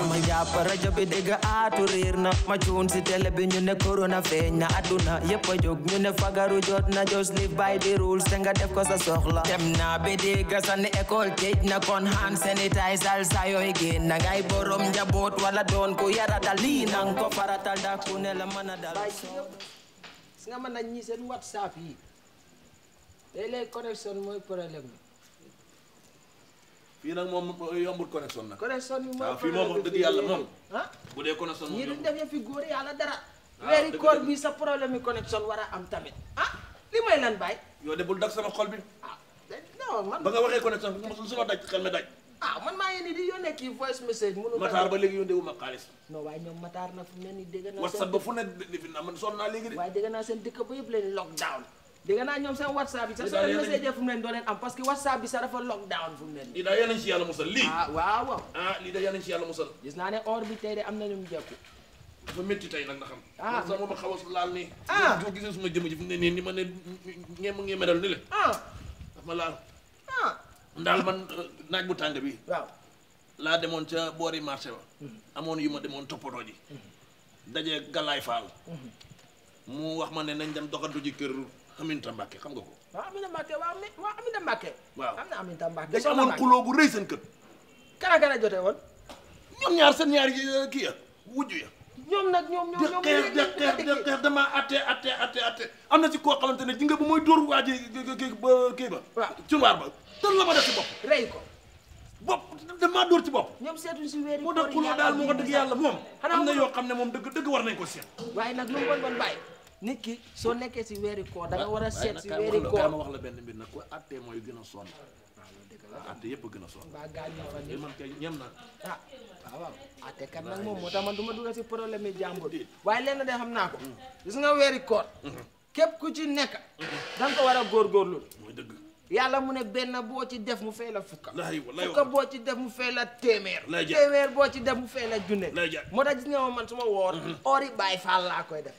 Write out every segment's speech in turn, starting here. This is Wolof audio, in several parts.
ma jàpp rajo bi dégg aatu riir na ma cuun si télé bi ñu ne corona feeñ na adduna yëpp a jóg ñu ne fagaru jot na just live by the rules te nga def ko sa soxla dem naa bi dégg sa ne école tëj na kon hand sanitizer sa yooy génn na ngay borom njaboot wala doon ku yaratal lii nang ko faratal ndax ku ne la mën a dal si nga mën na ñi seen whatsapp yi léeg-léeg connexion mooy problème bi fii nag moom yombul connexion nag connexion yi mooy waaw fii moom wax dëgg yàlla moom ah bu dee connexion moom ñii duñ yombul. def yëfi góor yàlla dara Ah, weeri dëgg koor dëgg. bi sa problème yi connexion war a am tamit ah li mooy lan baay yow de bul dag sama xol bi ah non man ba nga waxee connexion bi mosul suma daj xel mi daj ah man maa ngi nii di yónnee kii voice message mënu Matar ba léegi yónnee wu ma xaalis non waaye ñoom Matar na fu mu ne nii dégg naa whatsapp ba fu ne defi naa man sonn naa léegi de waaye dégg naa seen dëkk ba yëpp leen lockdown dégg naa ñoom seen whatsapp bi sax Li soo daal leen yéen a message fu mu ne doo leen am parce que whatsapp bi sax dafa lockdown fu mu ne nii lii daal yal nañ ci yàlla musal lii ah waaw waaw ah lii daal yal nañ ci yàlla musal gis naa ne or bi tey de am na ñu mu jekku dafa métti tey nag nga xam Ah. sax moom a xaw a laal nii Ah. boo gisee suma jëmm ji fi mu ne nii ni ma ne ñeem ngee medal ni le ah daf ma laal ah ndaal man euh, naaj bu tàng bi waaw laa demoon ca boori marché ba amoon yu ma demoon toppatoo ji dajee Galaay Faal mu wax ma ne nañ dem doxantu ji kër Aminta Mbàkke xam nga ko waaw Aminata Mbacke waaw mi waaw Aminata Mbacke Waaw. am na Aminata Mbacke dañ soxna amoon Mbacke. xuloo bu rëy seen kër kana kana jote woon ñoom ñaar seen ñaar yi kii ya wujju ya ñoom nag ñoom ñoom di ñoom xeex di ñoom xeex di xeex dama atte atte atte atte am na ci koo xamante ne ji nga bu mooy dóor waa ji kii ba kii ba Waaw. cunwaar ba tën la ma def ci bopp rey ko bopp damaa dóor ci bopp ñoom seetuñ si weeri moo tax xuloo daal moo ko dëgg yàlla moom Xanaa am na mu- yoo xam ne moom dëgg dëgg war nañ ko seet waaye nag lu mu bon bon bàyyi nit ki soo nekkee si weeri koor da nga war a waaye seet nag si kaay ma weeri wax la- kaay ma koor wax la benn mbir nag ko attee mooy gën a sonn atte yëpp a gën a sonn mbaa gaañu fa li ni man kay ñem na ah waaw waaw ate kat nag moom moo tax man du ma dugal si problème yi jàmbur waaye lenn de xam naa ko gis nga weeri koor képp ku ci nekk da nga ko war a góorgóorlu mooy dëgg yàlla mu ne benn boo ci def mu fay la fukka laay wallaay fukka boo ci def mu fay la téeméer Lay jar. téeméer boo ci def mu fay la junne Lay jar. moo tax gis nga ma man su ma woor ori baay faal laa koy def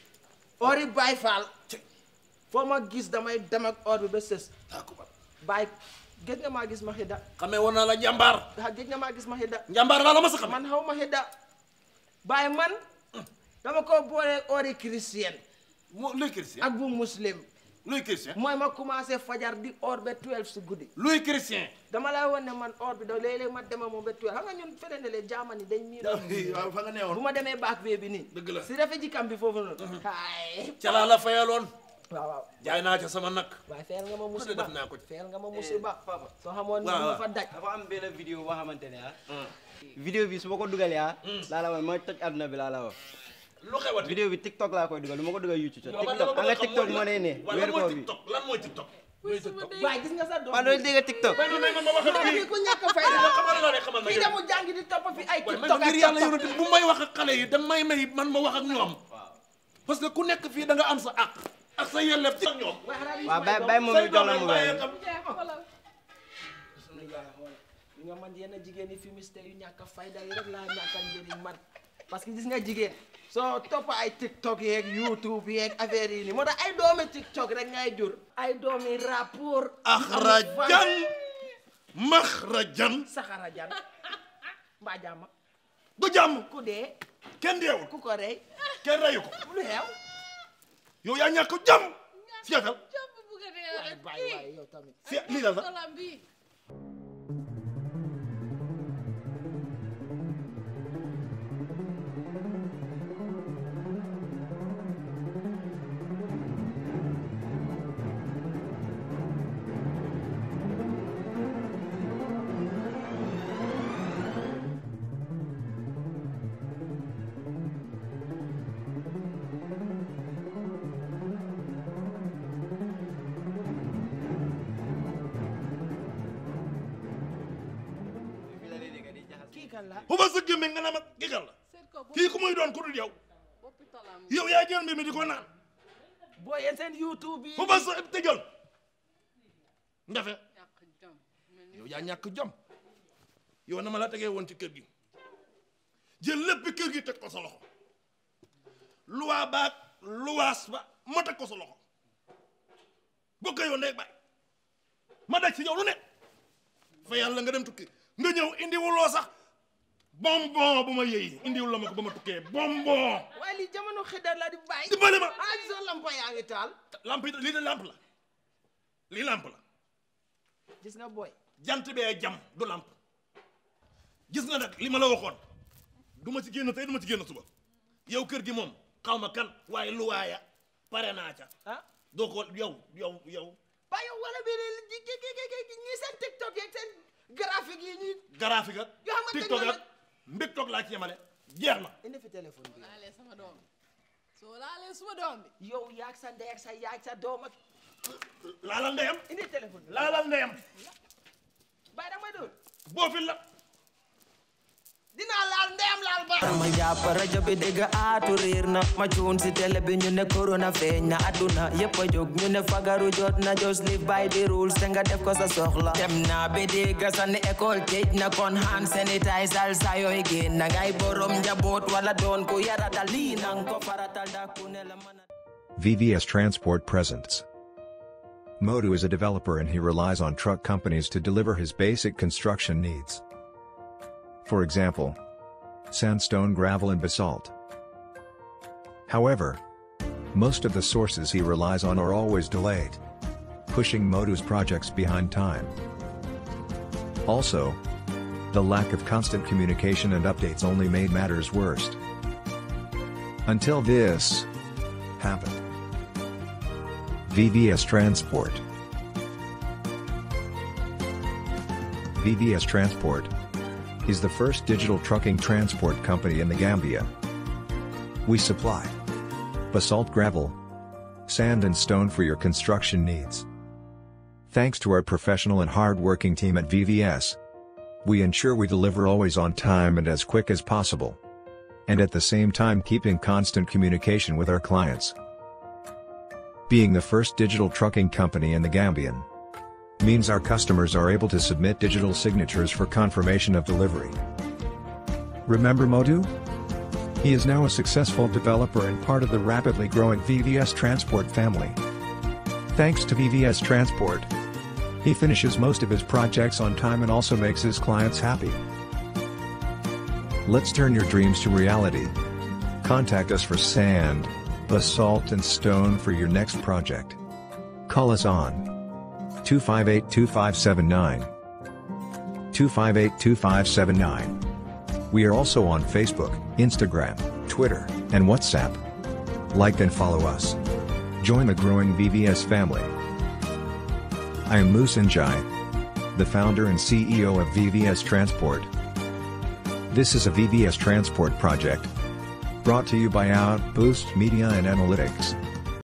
ori baay faal foo ma gis damay dem ak or bi ba sës akubar baay gëj nga maa gis ma xidda xamee woon naa la jàmbaar ah gëj nga maa gis ma xidda njàmbaar laa la ma sa xam man xaw ma xidda baay man dama ko boole ori chrétien moo luy chrétien ak bu muslim luy chrétien mooy ma commencé fajar di or ba 12 si guddi luy chrétien dama lay wan ne man or bi da léeg-léeg ma dema moom ba tuwe xam nga ñun fene ne le jaamani dañ miin waaw fa nga bu neewoon ma demee baak bee bi nii Dëgg la. si refe ji kam bi foofu noonu ay ca laa la fayaloon waaw waaw jaay naa ca sama nag waaye feyal nga ma Ku ne musiba def naa ko ci. feyal nga ma musiba papa. soo xamoon ni Waaw, ma waaw. fa daj dafa am benn vidéo boo xamante ne ah. vidéo bi su ma ko dugalee ah. laa la wax mooy toj àdduna bi laa la wax. lu xewati vidéo bi TikTok laa koy dugal du ma ko dugal YouTube. Yow man TikTok dama xam bëgg nga a xam TikTok mooy moo ne ne lan weeru mooy koor bi. TikTok lan mooy TikTok luy TikTok waaye gis nga sa doom waaw doo dégg TikTok. mais may ma ma wax ak kii kii ku ñàkk fayda la xamal la ne xamal ma kii yow. demu jàngi di topp fi ay waaye tiktok man ngir yàlla ak yonent bu may wax ak xale yi da may may man ma wax ak ñoom parce que ku nekk fii da nga am sa àq ak sa yelleef ci ak ñoom waaw bay bay moom ñu jox la mu bàyyee wéy. xam li nga man yenn jigéen yi fumiste yu ñàkk a fayda yi rek laa ñàkk a njëriñ man parce que gis nga jigéen soo topp ay tiktok yeeg youtube yeeg affaire yi nii moo tax ay doomi tiktok rek ngay jur ay doomi rapport axrajan maxrajan saxara jan mbaa jàmm du jàmm ku dee kenn deewul ku ko rey kenn reyu ko lu xew yow yaa ñàkk jàmm seetal jàpp bu ko dee waay bàyyi waay yow tamit seet lii la sax solam bi kii kan la bu ma sa gémmiñ nga ne ma gigal la seet ko bu kii ku muy doon ku dul yow boppi tolam bi yow yaa jël mbir mi di ko naan boo yéen seen youtube yi bu ma sa tëjal ndafe ñàkk jom mel ni yow yaa ñàkk jom yow na ma la tegee woon ci kër gi jël lépp kër gi teg ko sa loxo luwaa baag luwaas ba ma teg ko sa loxo bokk yow ndey baay ma daj si yow lu ne fa yàlla nga dem tukki nga ñëw indi wuloo sax bonbon bu ma yëy indiwul la ma ko ba ma tukkee bonbon waaye lii jamono xëddar la di bàyyi dimbali ma ah gisoo lampa yaa ngi taal lamp yi lii de lamp la lii lamp la gis nga booy jant bee jam du lamp gis nga nag li ma la waxoon du ma ci génn tey du ma ci génn suba yow kër gi moom xaw ma kan waaye lu waaya pare naa ca ah doo ko yow yow yow ba yow wala bi ne ji ji ji ji ñi seen tiktok yeeg seen graphique yi ñuy graphique ak Yoo xamante ne tiktok ak nag- mbiktok laa ci yemale jeex na indi fi téléphone bi laalee sama doom bi soo laalee suma doom bi yow yaag sa ndey ak sa yaag sa doom ak laalal ndeyam indi téléphone bi laalal ndeyam bàyyi da may doon boo fi la dinaa laal ndeyam laal ba ma jàpp rajo bi dégg aatu riir na ma cuun si télé bi ñu ne corona feeñ na adduna yëpp a jóg ñu ne fagaru jot na just live by the rules te nga def ko sa soxla dem naa bi dégg sa ne école tëj na kon hand sanitizer sa yooy génn na ngay borom njaboot wala doon ku yaratal lii nang ko faratal da ku ne la mën a VVS Transport presents. Modu is a developer and he relies on truck companies to deliver his basic construction needs. For example, sandstone, gravel, and basalt. However, most of the sources he relies on are always delayed, pushing Modu's projects behind time. Also, the lack of constant communication and updates only made matters worse. Until this happened. VVS Transport VVS Transport is the first digital trucking transport company in the Gambia. We supply basalt gravel, sand and stone for your construction needs. Thanks to our professional and hard-working team at VVS, we ensure we deliver always on time and as quick as possible. And at the same time keeping constant communication with our clients. Being the first digital trucking company in the Gambian means our customers are able to submit digital signatures for confirmation of delivery. Remember Modu? He is now a successful developer and part of the rapidly growing VVS Transport family. Thanks to VVS Transport, he finishes most of his projects on time and also makes his clients happy. Let's turn your dreams to reality. Contact us for sand, basalt and stone for your next project. Call us on 258-2579 258-2579 We are also on Facebook, Instagram, Twitter, and WhatsApp. Like and follow us. Join the growing VVS family. I am Musanjai, the founder and CEO of VVS Transport. This is a VVS Transport project. Brought to you by Outboost Media and Analytics.